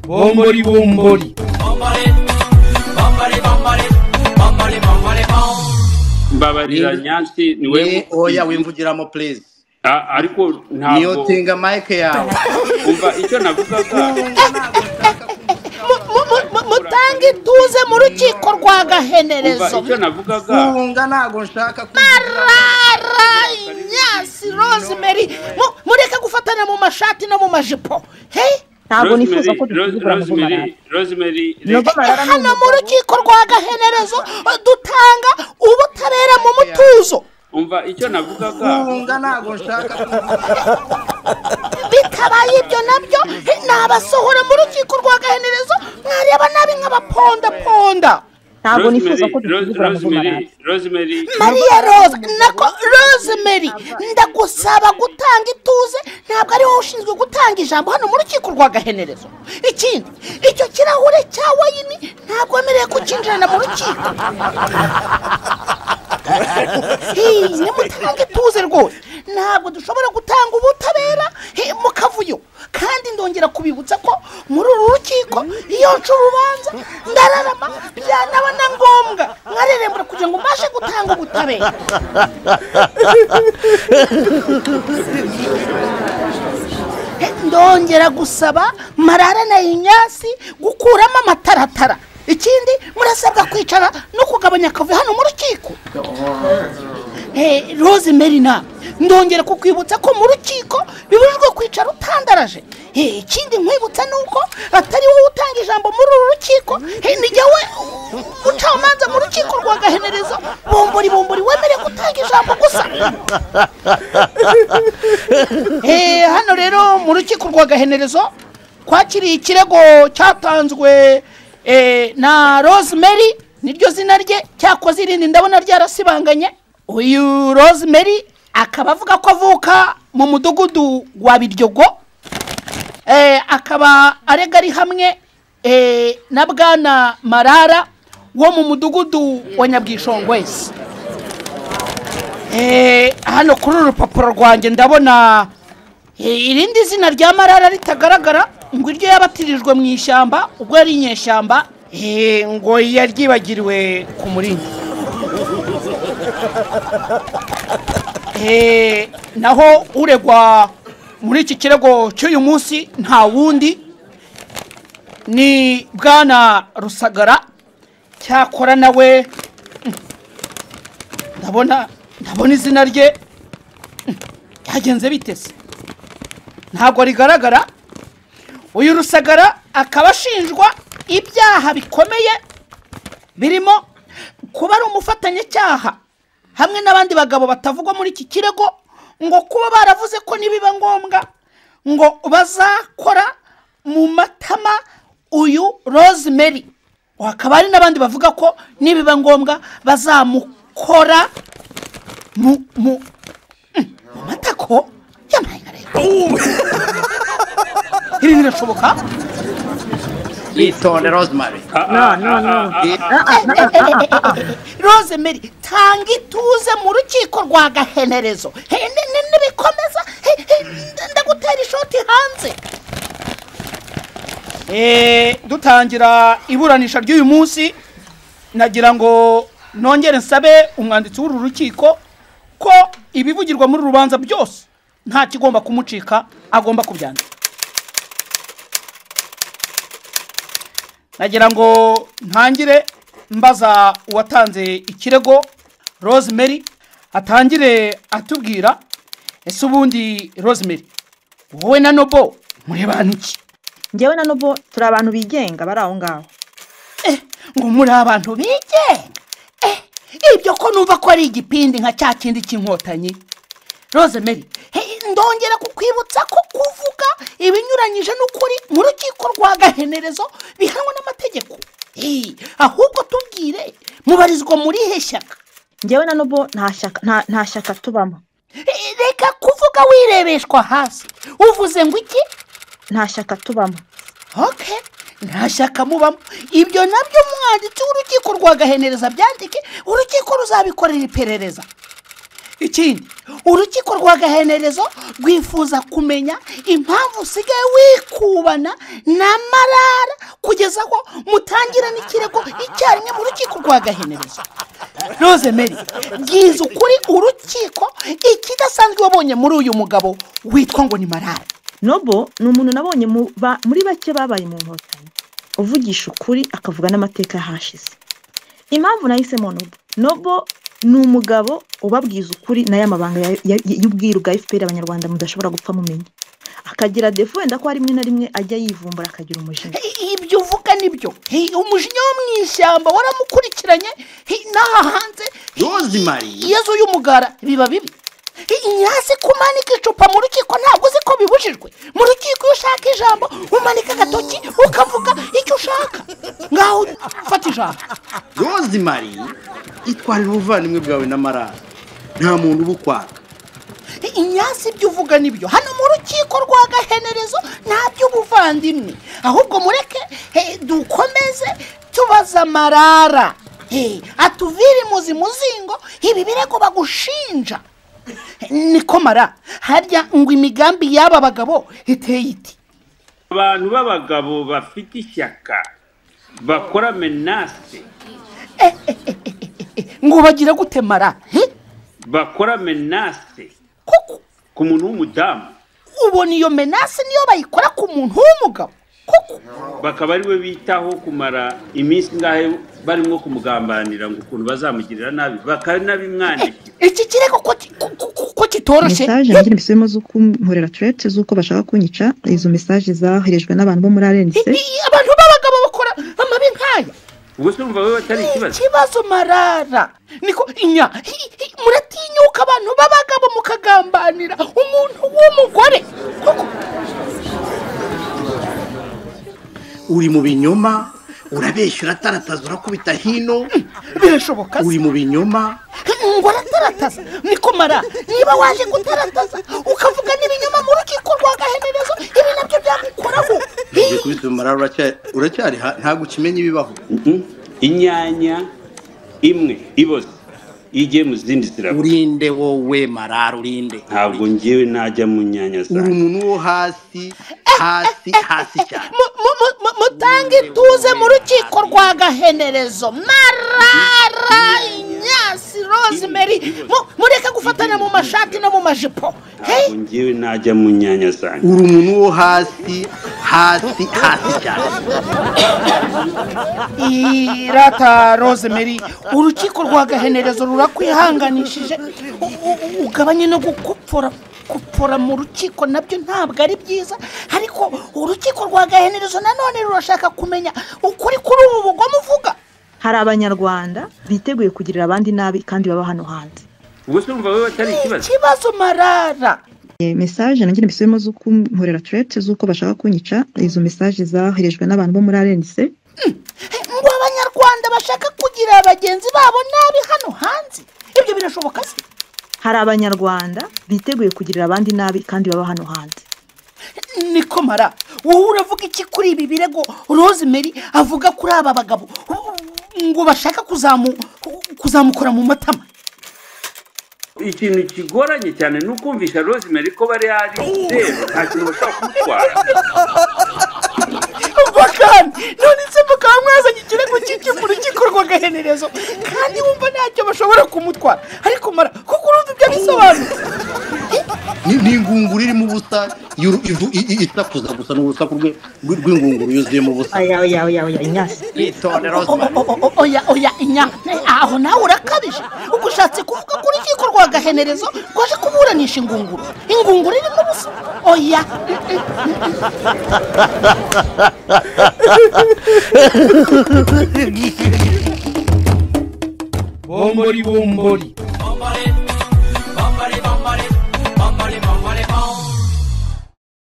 bombori bombori mbabariranya si niwe ni oya wimvugiramo please Ah, ariko niyo ntabwo tinga mike yawe umva icyo navugaga Mu- mu- mu- mutange ituze mu rukiko rwa umva gahenerezo icyo navugaga kunga ntabwo nshaka kumvugiramo rara inyasi rosemary Mu- mureke gufatana mu mashati no mu majipo he ntabwo nifuza Rosemary, ko dusuzugura Ros- muvumarara Rosemary, Rosemary, nubwo marara ni hano mu umugabo rukiko rwa gahenerezo dutanga ubutabera mu mutuzo umva icyo navugaga kunga ntabwo nshaka kumvugiramo bitabaye ibyo nabyo nabasohora mu rukiko rwa gahenerezo mwareba nabi nk'abapondaponda ntabwo nifuza Rosemary, ko Ros- dusuzugura Rosemary, muvumarara Rosemary, mariya rose nako rosemary ndagusaba gutanga ituze ntabwo ari wowe ushinzwe gutanga ijambo hano mu rukiko rwa gahenerezo ikindi icyo kirahure cya wayini ntabwo wemerewe kukinjirana mu rukiko Hey, nimutanga ituze rwose ntabwo dushobora gutanga ubutabera hey, mu kavuyo kandi ndongera kubibutsa ko muri uru rukiko iyo nca urubanza ndararama byanaba na ngombwa nkarerembera kugira ngo mbashe gutanga ubutabera Hey, ndongera gusaba marara na inyasi gukuramo amataratara ikindi murasabwa kwicara no kugabanya akavuyo hano mu rukiko Eh, rose merina ndongera kukwibutsa ko mu rukiko bibujijwe kwicara utandaraje Eh, ikindi nkwibutsa ni uko atari wowe utanga ijambo muri uru rukiko eh, ni jyewe ucamanza mu rukiko rwa gahenerezo bombori bombori wemerewe gutanga ijambo gusa Eh, hano rero mu rukiko rwa gahenerezo twakiriye ikirego cyatanzwe eh, na rosemary niryo zina rye cyakoze irindi ndabona ryarasibanganye uyu rosemary akaba avuga ko avuka mu mudugudu wa biryogo Eh, akaba arega ari hamwe eh, na bwana marara wo mu mudugudu wa nyabwishongwezi Eh, hano kuri uru rupapuro rwanjye ndabona eh, irindi zina rya marara ritagaragara ngo iryo yabatirijwe mu ishyamba ubwo yari inyeshyamba eh, ngo yaryibagiriwe ku muringa Eh, naho uregwa muri iki kirego cy'uyu munsi nta wundi ni bwana rusagara cyakora nawe mm, ndabona ndabona izina rye mm, ryagenze bitese ntabwo rigaragara uyu rusagara akaba ashinjwa ibyaha bikomeye birimo kuba ari umufatanyacyaha hamwe n'abandi bagabo batavugwa muri iki kirego ngo kuba baravuze ko nibiba ngombwa ngo bazakora mu matama uyu rosemary hakaba hari n'abandi bavuga ko nibiba ngombwa bazamukora mu mu Mm, mu matako yamaye na leta ibi birashoboka yitonde rosemary ah, ah, No, no, ah, no. ah, ah, ah, rosemary tanga ituze mu rukiko rwa gahenerezo He, ni- ni- nibikomeza he, he, ndagutera ishoti hanze Eh, dutangira iburanisha ry'uyu munsi nagira ngo nongere nsabe umwanditsi w'uru rukiko ko ibivugirwa muri uru rubanza byose nta kigomba kumucika agomba kubyandika nagira ngo ntangire mbaza uwatanze ikirego rosemary atangire atubwira ese ubundi rosemary wowe na nobo murebana iki njyewe na nubu turi abantu bigenga bari aho ngaho ngo muri abantu bigenga Eh, ibyo ko numva ko ari igipindi nka cya kindi cy'inkotanyi rosemary he, ndongera kukwibutsa ko kuvuga ibinyuranyije n'ukuri mu rukiko rwa gahenerezo bihanwa n'amategeko Eh, ahubwo tubwire mubarizwa muri he shyaka njyewe na nubu nta shyaka- nta- nta shyaka tubamo Eh, reka kuvuga wirebeshwa hasi uvuze ngo iki nta shyaka tubamo ok nta shyaka mubamo ibyo nabyo umwanditsi w'urukiko rwa gahenereza byandike urukiko ruzabikorera iperereza ikindi urukiko rwa gahenerezo rwifuza kumenya impamvu usigaye wikubana na marara kugeza ko mutangira n'ikirego icyarimwe mu rukiko rwa gahenerezo rose mary bwiza ukuri urukiko ikidasanzwe wabonye muri uyu mugabo witwa ngo ni marara nobo ni umuntu nabonye mu ba- muri bake babaye mu nkotanyi uvugisha ukuri akavuga n'amateka yahashize impamvu nahisemo nobo nobo ni umugabo ubabwiza ukuri nayo amabanga ya- ya- y'ubwiru bwa fpr abanyarwanda mudashobora gupfa mumenya akagira defu wenda ko hari rimwe na rimwe ajya yivumbura akagira umujinya I- ibyo uvuga nibyo Hi, umujinya wo mu ishyamba waramukurikiranye hi, n'aha hanze hi, Rosemary yezu y'umugara biba bibi nyazi kumanika icupa mu rukiko ntabwo uzi ko bibujijwe mu rukiko iyo ushaka ijambo umanika agatoki ukavuga icyo ushaka ngaho fata ijambo Rosemary itwarira ubuvandimwe bwawe na marara nta muntu uba ukwaka nyazi ibyo uvuga nibyo hano mu rukiko rwa gahenerezo nta by'ubuvandimwe ahubwo mureke he, dukomeze tubaza marara He, atuvire imuzi muzingo ibi birego bagushinja niko mara harya ngo imigambi y'aba bagabo iteye iti abantu b'abagabo bafite ishyaka bakora menase ngo bagira gute mara He? bakora menase kuko ku muntu w'umudamu ubona iyo menasi niyo bayikora ku muntu w'umugabo kuko bakaba ari we bitaho kumara iminsi ngahe barimo kumugambanira ngo ukuntu bazamugirira nabi bakanabimwandikira iki kirego ko ki- ko- ko- ko kitoroshye mesaje nanjye mbisubiyemo z'uko nkorera turete z'uko bashaka kunyica izo mesaje zaherejwe n'abantu bo muri arense I- i- abantu b'abagabo bakora amabi nk'aya ubwo se urumva wowe atari ikibazo ikibazo marara niko inya hi- hi- muratinyuka abantu b'abagabo mukagambanira umuntu w'umugore kuko uri mu binyoma urabeshya uratarataza urakubita hino birashoboka se uri mu binyoma ngo aratarataza niko mara niba waje gutarataza ukavuga n'ibinyoma mu rukiko rwa gahenerezo ibi nabyo byagukoraho ugiye kubita marara uracya- uracyari ha- ntabwo ukimenya ibibaho Mhm. inyanya imwe iboze iyo igiye mu zindi zirabura urinde wowe marara urinde ntabwo njyewe najya mu nyanya uri zanjye umuntu wo hasi hasi hasi cyane Mu- mu- mu- mu- mutange ituze mu rukiko rwa gahenerezo marara inyasi rosemary mu- mureke gufatanya mu mashati no mu majipo Hey! ntabwo njyewe najya mu nyanya zanjye uri umuntu wo hasi hasi hasi cyane irata rosemary urukiko rwa gahenerezo rurakwihanganishije U- u- ugabanye no gukopfora gupfora mu rukiko nabyo ntabwo ari byiza ariko urukiko rwa gahenerezo nanone rurashaka kumenya ukuri kuri ubu bugome uvuga hari abanyarwanda biteguye kugirira abandi nabi kandi baba hano hanze ubwo se urumva wowe atari ikibazo ikibazo marara mesaje nanjye mbisubiyemo z'uko nkorera turete z'uko bashaka kunyica izo mesaje zaherejwe n'abantu bo muri arense ngo abanyarwanda bashaka kugira bagenzi babo nabi hano hanze ibyo birashoboka se hari abanyarwanda biteguye kugirira abandi nabi kandi baba hano hanze niko mara wowe uravuga iki kuri ibi birego rosemary avuga kuri aba bagabo ngo bashaka kuzamu kuzamukora mu matama ikintu kigoranye cyane ni ukumvisha rosemary ko bari hari zero nta kintu bashobora kumutwara umva kandi none se mukaba mwazanye ikirego cy'icyo rukiko rwa gahenerezo kandi wumva ntacyo bashobora kumutwara ariko mara kuko urumva ibyo bisobanura Ni- ni ingunguru irimo ubusa yuru- ivu- i- i- isakuza gusa ni urusaku rwe- rw- rw'ingunguru yuzuyemo ubusa oya oya oya oya inyasi itondera O- o- o- oya oya inya aho nawe urakabije ubwo ushatse kuvuga ko urukiko rwa gahenerezo rwaje kuburanisha ingunguru ingunguru irimo ubusa oya bombori bombori Bombori